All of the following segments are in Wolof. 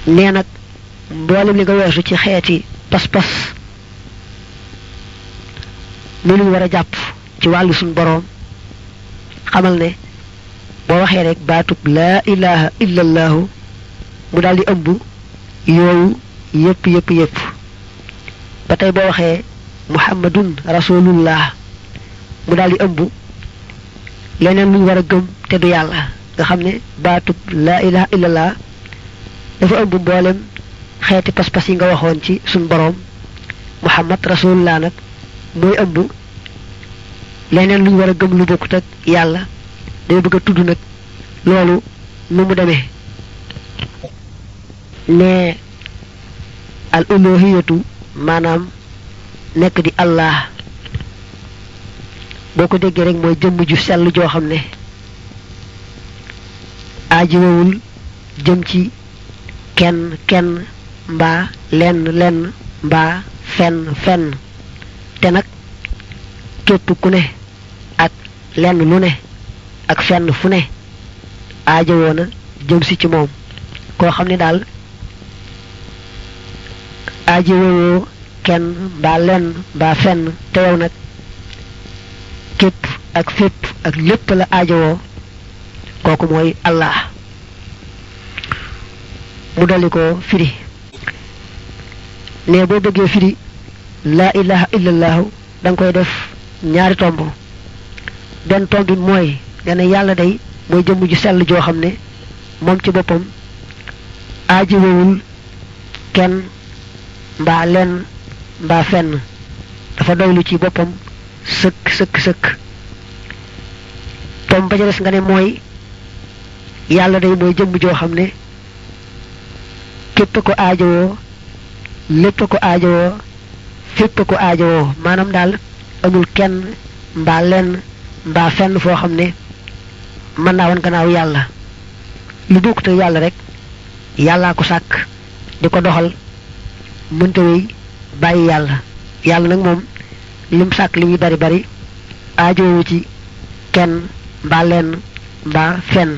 nee nag mboolem li nga weesu ci xeeti pas-pas lu ñu war a jàpp ci wàllu suñ boroom xamal ne boo waxee rek baatub laa ilaha illallahu mu daal di ëmb yooyu yépp yépp yépp ba tey boo waxee muhammadun rasulullah mu daal di ëmb leneen luñ war a gëm te du yàlla nga xam ne baatub laa ilaha illallah dafa ëmb mboolem xeeti pas-pas yi nga waxoon ci suñ boroom muhammad rasulullah nag mooy ëmb leneen luñ war a gëm lu bokkut ak yàlla day bëgg a tudd nag loolu nu mu demee ne al uluhiyatu maanaam nekk di allah boo ko déggee rek mooy jëmm ju sell joo xam ne aajowul jëm ci kenn kenn mbaa lenn lenn mbaa fenn fenn te nag képp ku ne ak lenn lu ne ak fenn fu ne aajowoo na jëm si ci moom koo xam ne daal aajowoo kenn mbaa lenn mbaa fenn te yow nag képp ak fépp ak lépp la aajowoo kooku mooy allah mu dolli ko firi ne boo bëggee firi laa ilaha illallahu da nga koy def ñaari tomb benn tomb bi mooy nga ne yàlla day mooy jëmm ju sell joo xam ne moom ci boppam aajowul kenn mbaa lenn mbaa fenn dafa doylu ci boppam sëkk sëkk sëkk tomb ba ca des nga ne mooy yàlla day mooy jëmm joo xam ne képp ko aajowoo lépp ko aajowoo fépp ko aajowoo maanaam daal amul kenn mbaa lenn mbaa fenn foo xam ne mën naa woon gannaaw yàlla lu bokkut ak yàlla rek yàllaa ko sàkk di ko doxal mënta wéy bàyyi yàlla yàlla nag moom lim sàkk li muy bari bari aajowu ci kenn mbaa lenn mbaa fenn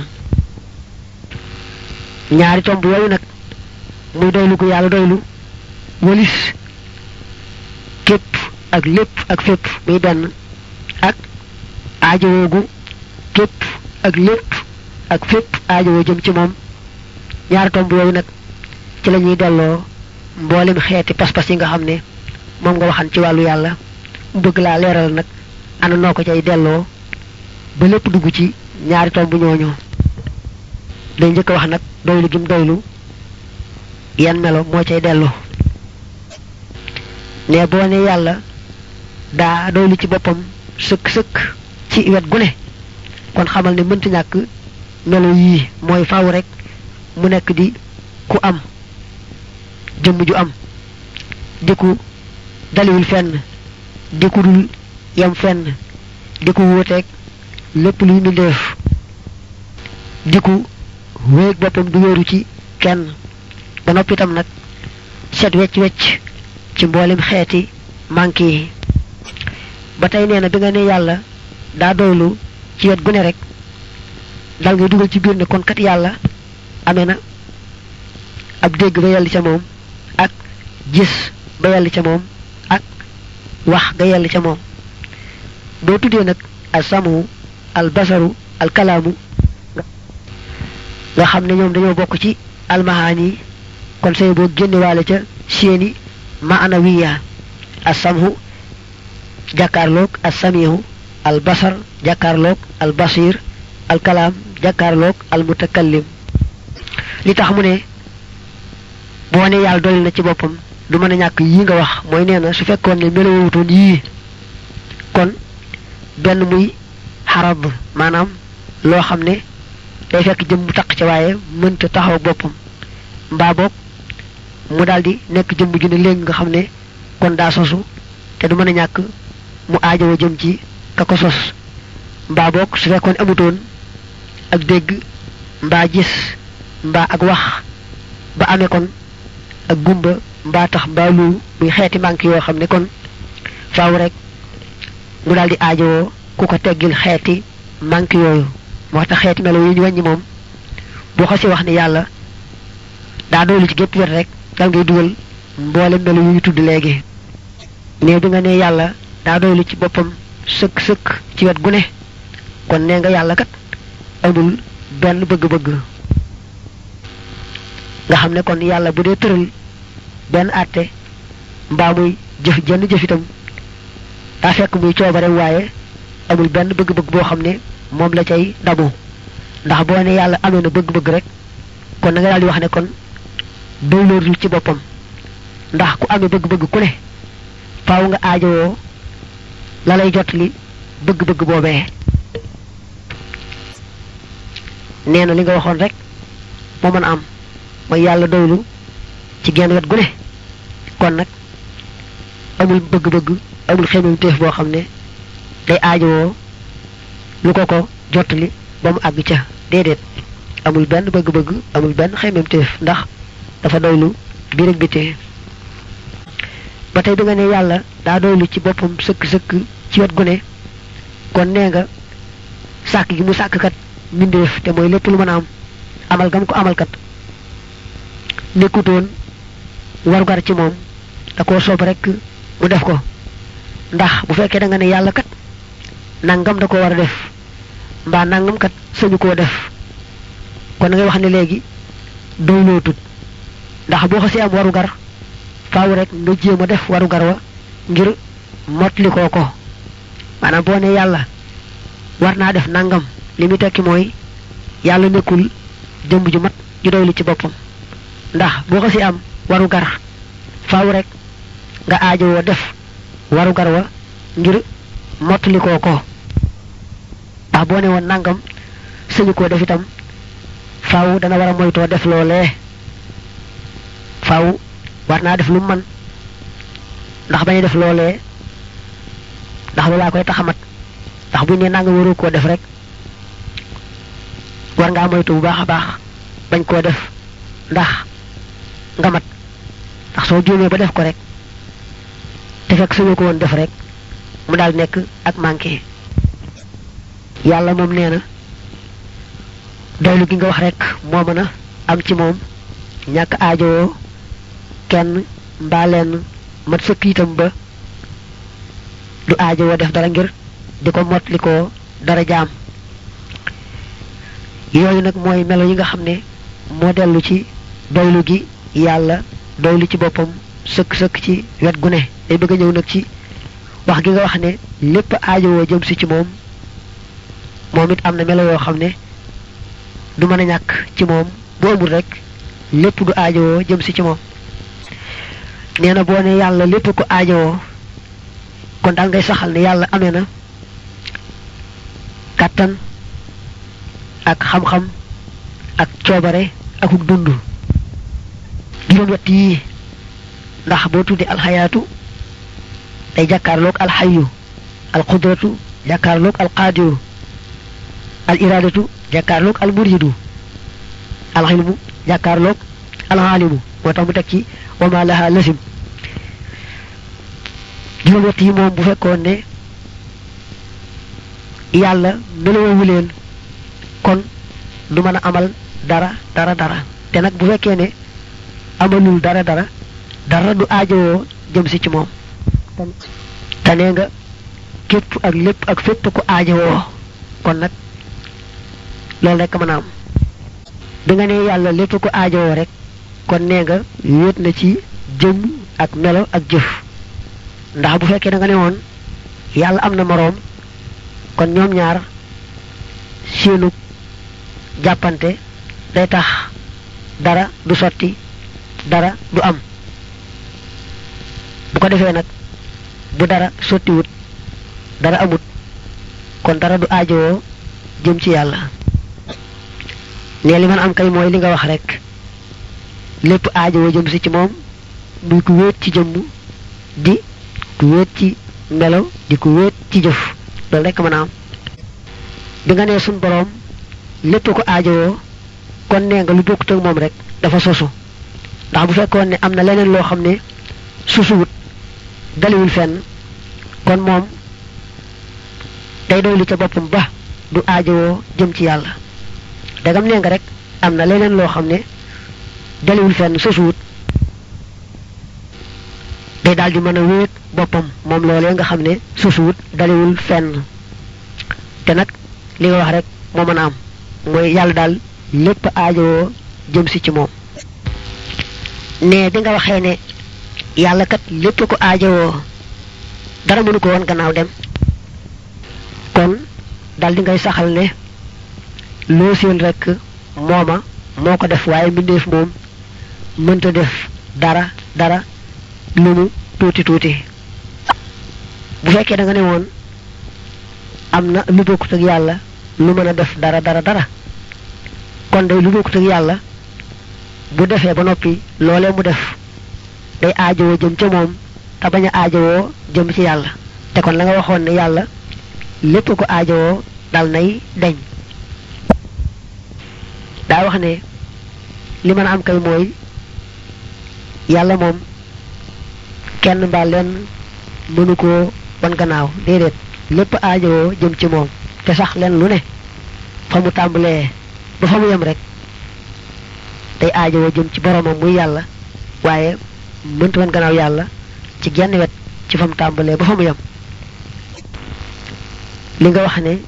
ñaari tomb yooyu nag muy doylu ko yàlla doylu walis képp ak lépp ak fépp muy benn ak aajowoogu képp ak lépp ak fépp aajowoo jëm ci moom ñaari tomb yooyu nag ci la ñuy delloo mboolem xeeti pas-pas yi nga xam ne moom nga waxan ci wàllu yàlla mu bëgg laa leeral nag ana noo ko cay delloo ba lépp dugg ci ñaari tomb ñooñu day njëkk a wax nag doylu gim doylu yan melo moo cay dellu ne boo ne yàlla daa doylu ci boppam sëkk sëkk ci wet gu ne kon xamal ne mënta ñàkk melo yii mooy faaw rek mu nekk di ku am jëmm ju am di ku daliwul fenn di ku dul yam fenn di ku wuuteeg lépp luy mbindeef di ku wéeg boppam du wéeru ci kenn ba noppi itam nag set wecc wecc ci mboolem xeeti manqué yi ba tey nee na bi nga ne yàlla daa doylu ci wet gu ne rek dal ngay dugal ci biir ne kon kat yàlla amee na ab dégg ba yell ca moom ak gis ba yell ca moom ak wax ga yell ca moom boo tuddee nag al samu al basaru al kalaamu nga xam ne ñoom dañoo bokk ci almahaani kon say boo génnewaale ca seeni maanawiya al samhu jàkkaarloog al samihu al basar jàkkaarloog al basir al kalaam jàkkaarloog al mutakallim li tax mu ne boo ne yàlla dolli na ci boppam du mën a ñàkk yii nga wax mooy nee na su fekkoon ne melowutoon yii kon benn muy xarab maanaam loo xam ne day fekk jëm mu taq ca waaye mënta taxaw boppam mbaa boog mu daldi nekk jëmm ju ne léegi nga xam ne kon daa sosu te du mën a ñàkk mu aajowoo jëm ci ka ko sos mbaa boog su fekkoon amutoon ak dégg mbaa gis mbaa ak wax ba amee kon ak gumba mbaa tax mbaa lu muy xeeti manque yoo xam ne kon faaw rek mu daldi aajowoo ku ko teggil xeeti manque yooyu moo tax xeeti melo yi ñu wàññi moom boo xasee wax ne yàlla daa doylu ci gépp wet rek dal ngay dugal mboole melu yu ñu tudd léegi ne bi nga ne yàlla daa doylu ci boppam sëkk sëkk ci wet gu ne kon nee nga yàlla kat amul benn bëgg-bëgg nga xam ne kon yàlla bu dee tëral benn àtte mbaa muy jëf jenn jëf itam daa fekk muy coobare waaye amul benn bëgg-bëgg boo xam ne moom la cay dabu ndax boo ne yàlla amee na bëgg-bëgg rek kon na nga daal di wax ne kon doylootul ci boppam ndax ku amee bëgg-bëgg ku ne faaw nga aajowoo la lay jot li bëgg-bëgg boobee nee na li nga waxoon rek moo mën a am mooy yàlla doylu ci genn wet gu ne kon nag amul bëgg-bëgg amul xemem téef boo xam ne day aajowoo lu ko ko jottali ba mu àgg ca déedéet amul benn bëgg-bëgg amul benn xemem téef ndax dafa doylu biir ak bitee ba tey bi nga ne yàlla daa doylu ci boppam sëkk-sëkk ci wet gu ne kon nee nga sàkk gi mu sàkk kat mbindeef te mooy lépp lu mën a am amal gam ko amalkat nekkutoon warugar ci moom da koo soob rek mu def ko ndax bu fekkee da nga ne yàlla kat nangam da ko war a def mbaa nangam kat sañu koo def kon da ngay wax ne léegi doylootut ndax boo xasee am warugar faaw rek nga jéem a def warugar wa ngir motli koo ko maanaam boo ne yàlla war naa def nangam li muy tekki mooy yàlla nekkul jëmb ju mat ju doylu ci boppam ndax boo xasee am warugar faaw rek nga aajowoo def warugar wa ngir mottali koo ko ndax boo ne woon nangam sëñu koo def itam faaw dana war a moytoo def loolee faaw war naa def lu man ndax bañ def loolee ndax loolaa koy taxamat ndax buñ ne nangam waru koo def rek war ngaa moytu bu baax a baax bañ koo def ndax nga mat ndax soo juumee ba def ko rek te fekk suñu ko woon def rek mu daal nekk ak manqué yàlla moom nee na doylu gi nga wax rek moo mën a am ci moom ñàkk aajowoo kenn mbaa lenn mat sëkk itam ba du aajowoo def dara ngir di ko mot li ko dara jaam yooyu nag mooy melo yi nga xam ne moo dellu ci doylu gi yàlla doylu ci boppam sëkk-sëkk ci wet gu ne day bëgg a ñëw nag ci wax gi nga wax ne lépp aajowoo jëm si ci moom moom it am na melo yoo xam ne du mën a ñàkk ci moom bu amul rek lépp du aajowoo jëm si ci moom nee na boo ne yàlla lépp ko aajowoo kon daal ngay saxal ne yàlla amee na kàttan ak xam-xam ak coobare akuk dund juróom wett yii ndax boo tuddee alxayaatu day jàkkaarloog alxayu alqudratu jàkkaarloog alqaadiru al iradatu jàkkaarloog almuridu alxilmu jàkkaarloog alxaalimu moo tax mu teg ci wama laha lasim juróom wett yi moom bu fekkoon ne yàlla meloowu leen kon du mën a amal dara dara dara te nag bu fekkee ne amalul dara dara dara du aajowoo jëm si ci moom te nee nga képp ak lépp ak fépp ko aajowoo kon nag loolu rek mën a am bi nga ne yàlla lépp ko aajowoo rek kon nee nga wéet na ci jëm ak melo ak jëf ndax bu fekkee da nga ne woon yàlla am na moroom kon ñoom ñaar seenu jàppante day tax dara du sotti dara du am bu ko defee nag bu dara sottiwut dara amut kon dara du aajowoo jëm ci yàlla ne li man am kay mooy li nga wax rek lépp aajowoo jëm si ci moom muy ku wéet ci jëmm di ku wéet ci melo di ku wéet ci jëf loolu rek mën a am bi nga nee suñ boroom lépp ko aajowoo kon nee nga lu bokkut ak moom rek dafa sosu ndax bu fekkoon ne am na leneen loo xam ne susuwut daliwul fenn kon moom day doylu ca boppam ba du aajowoo jëm ci yàlla dagam nee nga rek am na leneen loo xam ne daliwul fenn sosuwut day daal di mën a wéet boppam moom loolee nga xam ne sosuwut daliwul fenn te nag li nga wax rek moo mën a am mooy yàlla daal lépp aajowoo jëm si ci moom ne bi nga waxee ne yàlla kat lépp ko aajowoo dara mënu ko woon gannaaw dem kon dal di ngay saxal ne loo seen rek mooma moo ko def waaye mbindeef moom mënta def dara dara lu mu tuuti tuuti bu fekkee da nga ne woon am na lu bokkut ak yàlla lu mën a def dara dara dara kon day lu bokkut ak yàlla bu defee ba noppi loolee mu def day aajowoo jëm ca moom te bañ a aajowoo jëm ci yàlla te kon la nga waxoon ne yàlla lépp ko aajowoo dal nay deñ daa wax ne li mën a am kay mooy yàlla moom kenn mbaa lenn mënu koo wan gannaaw déedéet lépp aajowoo jëm ci moom te sax leen lu ne fa mu tàmbalee ba fa mu yem rek day aajowoo jëm ci boromam muy yàlla waaye mënta wan gannaaw yàlla ci genn wet ci fa mu tàmbalee ba fa mu yem li nga wax ne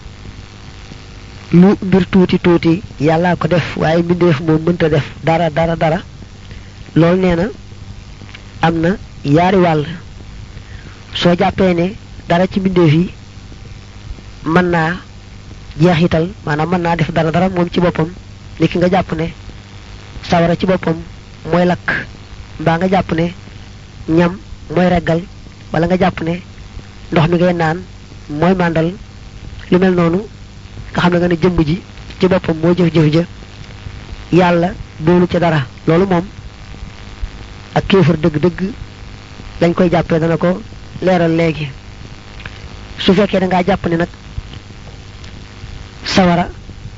lu mbir tuuti tuuti yàllaa ko def waaye mbindeef moom mënta def dara dara dara loolu nee na am na yaari wàll soo jàppee ne dara ci mbindeef yi mën naa jeexital maanaam mën naa def dara dara moom ci boppam ni ki nga jàpp ne sawara ci boppam mooy lakk mbaa nga jàpp ne ñam mooy reggal wala nga jàpp ne ndox mi ngay naan mooy màndal lu mel noonu nga xam ne nga ne jëmm ji ci boppam moo jëf-jëf ja yàlla doolu ca dara loolu moom ak kéefar dëgg-dëgg dañ koy jàppee dana ko leeral léegi su fekkee da ngaa jàpp ne nag sawara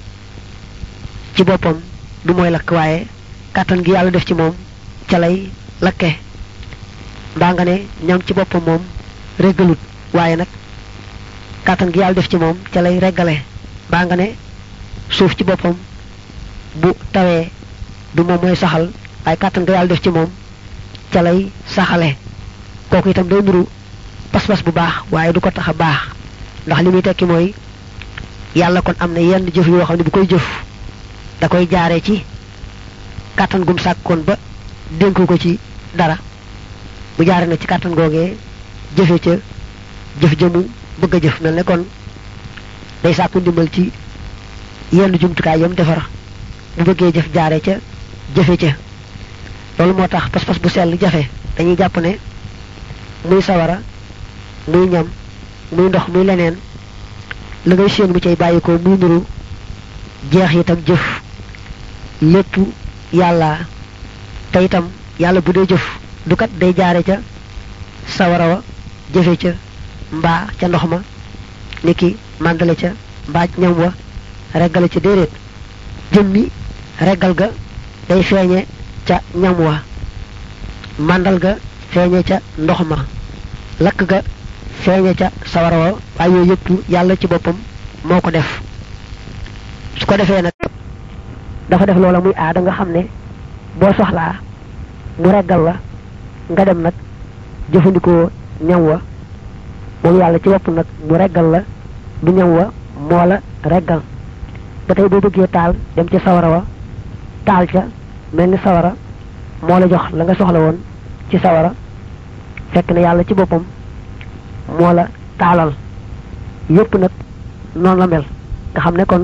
ci boppam du mooy lakk waaye kàttan gi yàlla def ci moom ca lay lakke mbaa nga ne ñam ci boppam moom reggalut waaye nag kàttan gi yàlla def ci moom ca lay reggale mbaa nga ne suuf ci boppam bu tawee du moom mooy saxal waaye kàttan ga yàlla def ci moom ca lay saxale kooku itam day nuru pas-pas bu baax waaye du ko tax a baax ndax li muy tekki mooy yàlla kon am na yenn jëf yoo xam ne bu koy jëf da koy jaaree ci kàttan gum sàkkoon ba dénku ko ci dara bu jaare na ci kàttan googee jëfe ca jëf jëmu bëgg a jëf mel ne kon day sàkku ndimbal ci yenn jumtukaay yam defar bu bëggee jëf jaare ca jëfe ca loolu moo tax pas-pas bu sell jafe dañuy jàpp ne muy sawara muy ñam muy ndox muy leneen la ngay séen mu cay bàyyi ko muy nuru jeex itam jëf lépp yàlla te itam yàlla bu dee jëf du kat day jaare ca sawara wa jëfe ca mbaa ca ndox ma niki màndale ca mbaa ñam wa reggale ca déedéet jëmmi reggal ga day feeñe ca ñam wa màndal ga feeñe ca ndox ma lakk ga feeñe ca sawara wa waaye yooyu yëpp yàlla ci boppam moo ko def su ko defee nag dafa def loola muy aada nga xam ne boo soxlaa mu reggal la nga dem nag jëfandikoo ñam wa moom yàlla ci bopp nag mu reggal la du ñam wa moo la reggal ba tey boo bëggee taal dem ci sawara wa taal ca mel ni sawara moo la jox la nga soxla woon ci sawara fekk na yàlla ci boppam moo la taalal yépp nag noonu la mel nga xam ne kon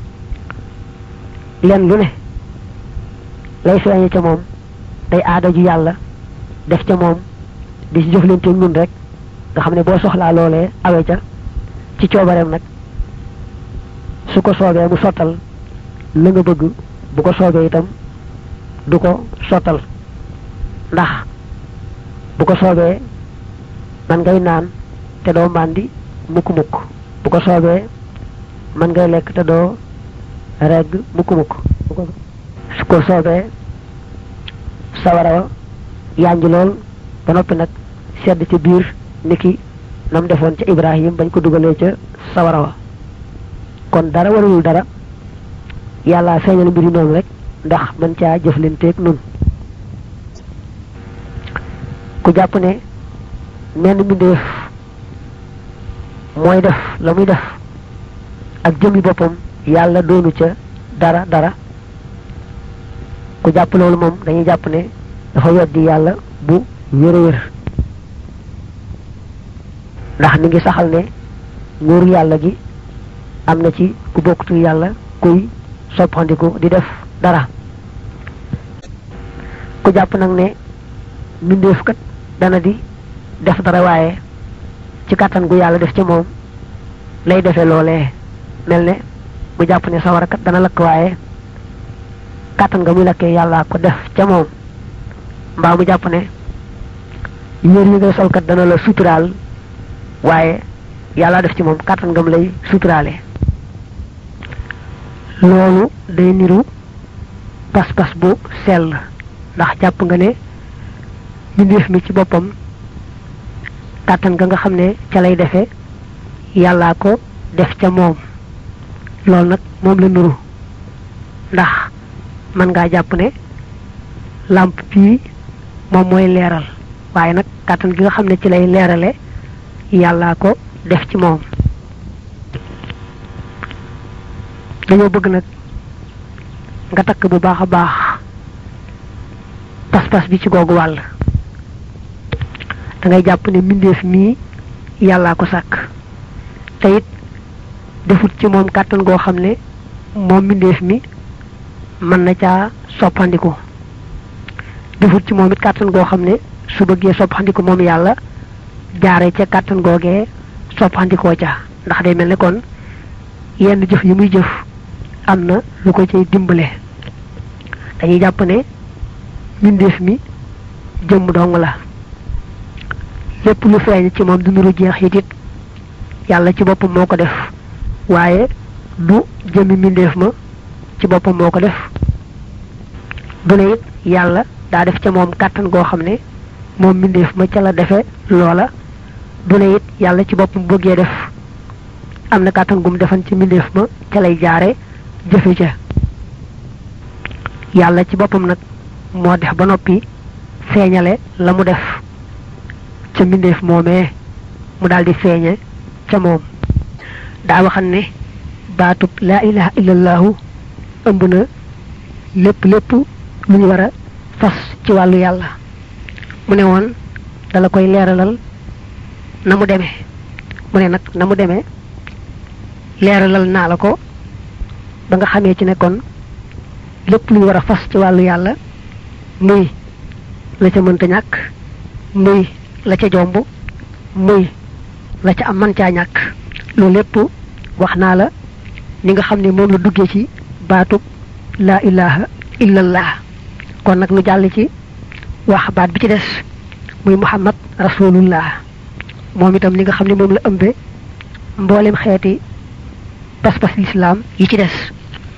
leen lu ne lay feeñe ca moom day aada ju yàlla def ca moom di ci jëflante ñun rek nga xam ne boo soxlaa loolee awe ca ci coobareem nag su ko soobee mu sottal la nga bëgg bu ko soobee itam du ko sottal ndax bu ko soobee man ngay naan te doo màndi mukk-mukk bu ko soobee man ngay lekk te doo regg mukk-mukk su ko soobee sawara wa yànj lool ba noppi nag sedd ci biir niki nam defoon ca Ibrahim bañ ko dugalee ca sawara wa kon dara waralul dara yàlla feeñal mbiri noonu rek ndax mën caa jëflanteeg nun ku jàpp ne menn mbindeef mooy def la muy def ak jëmmi boppam yàlla doonu ca dara dara ku jàpp loolu moom dañuy jàpp ne dafa weddi yàlla bu wér a wér ndax mi ngi saxal ne nguur yàlla gi am na ci ku bokktu yàlla kuy soppandiku di def dara ku jàpp nag ne mbindeef kat dana di def dara waaye ci kàttan gu yàlla def ci moom lay defee loolee mel ne bu jàpp ne sawara kat dana lakk waaye kàttan nga muy lakkee yàlla ko def ca moom mbaa mu jàpp ne yéer yi ngay sol kat dana la suturaal waaye yàlla def ci moom kàttan nga mu lay suturaale loolu day niru pas-pas bu sell ndax jàpp nga ne mbindeef mi ci boppam kàttan nga nga xam ne ca lay defe yàllaa ko def ca moom loolu nag moom la nuru ndax mën ngaa jàpp ne làmp bii moom mooy leeral waaye nag kàttan gi nga xam ne ci lay leerale yàllaa ko def ci moom dañoo bëgg nag nga takk bu baax a baax pas-pas bi ci googu wàll da ngay jàpp ne mbindeef mii yàllaa ko sàkk te it defut ci moom kàttan goo xam ne moom mbindeef mi mën na caa soppandiku defut ci moom it kàttan goo xam ne su bëggee soppandiku moom yàlla jaare ca kàttan googee soppandikoo ca ndax day mel ne kon yenn jëf yi muy jëf am na lu ko cay dimbale dañuy jàpp ne mbindeef mi jëmm dong la lépp lu feeñ ci moom du nuru jeex it it yàlla ci boppam moo ko def waaye du jëmmi mbindeef ma ci boppam moo ko def du ne it yàlla daa def ca moom kàttan goo xam ne moom mbindeef ma ca la defe loola du ne it yàlla ci boppam bëggee def am na kàttan gum defan ci mbindeef ma ca lay jaare jëfe ca yàlla ci boppam nag moo def ba noppi feeñale la mu def ca mbindeef moomee mu daldi feeñe ca moom daa waxan ne baatub laa ilaha illallahu ëmb na lépp lépp lu ñu war a fas ci wàllu yàlla mu ne woon dala koy leeralal na mu demee mu ne nag na mu demee leeralal naa la ko ba nga xamee ci ne kon lépp lu ñu war a fas ci wàllu yàlla muy la ca mënta ñàkk muy la ca jomb muy la ca am man caa ñàkk loolu lépp wax naa la ni nga xam ne moom la duggee ci baatub laa ilaha illallah kon nag nu jàll ci wax baat bi ci des muy muhammad rasulullah moom itam ni nga xam ne moom la ëmbe mboolem xeeti pas-pas lislaam yi ci des